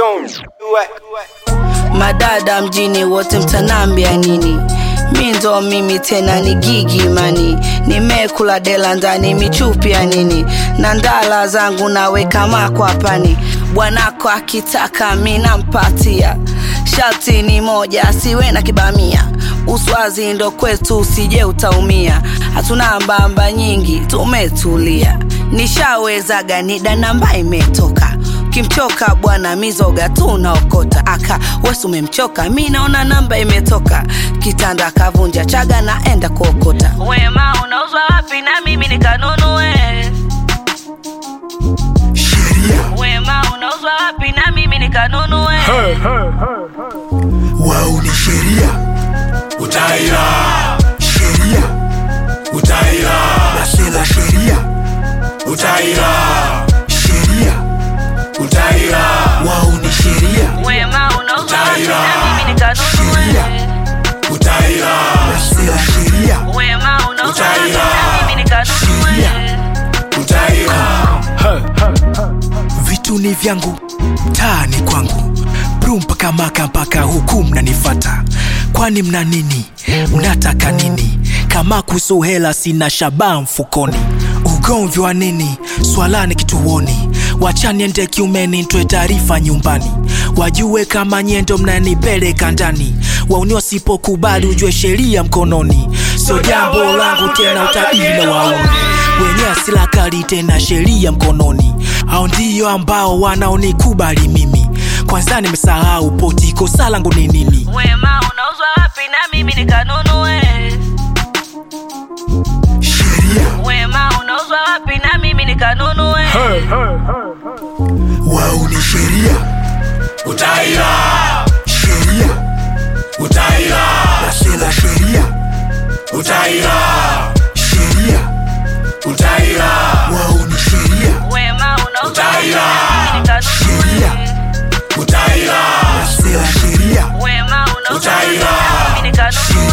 madada mjini wote mtanambia nini mi ndo mimi tena ni gigi mani nimekula dela ndani michupi ya nini na ndala zangu naweka makwapani bwanako akitaka mi nampatia shati ni moja asiwe na kibamia uswazi ndo kwetu usije utaumia hatuna mbamba nyingi tumetulia nishawezaga nida namba imetoka kimchoka bwana mizoga tu unaokota aka wesi umemchoka mi naona namba imetoka kitanda kavunja chaga naenda kuokota wema unauzwa wapi na mimi nikanunue sheria wema unauzwa wapi na mimi nikanunue wao ni sheria utaira sheria utaira nasela sheria utaira sheria utaira wao ni sheria wema unauzwa wapi Utaira. na mimi nikanunue utaira nasela sheria wema unauzwa wapi Utaira. na mimi nikanunue utaira vitu ni vyangu taa ni kwangu bru mpaka maka mpaka huku mnanifata kwani mna nini mnataka nini kama kuhusu hela sina shabaa mfukoni ugomvi wa nini swalani kituoni wachaniende kiumeni ntoe taarifa nyumbani wajue kama nyendo mnanipeleka ndani wauni wasipokubali ujue sheria mkononi sio jambo langu tena utabili na wauni wenye asila kali tena sheria mkononi hao ndio ambao wanaonikubali mimi kwanza nimesahau poti kosa langu ni nini wema unauzwa wapi na mimi nikanunue sheria wema unauzwa wapi na mimi nikanunue wao ni sheria utaira sheria utaira nasela sheria utaira sheria utaira wao ni sheria wema unauzwa wapi Utaira. na mimi sheria nikanunue utaira nasela sheria wema unauzwa wapi Utaira. na mimi nikanunue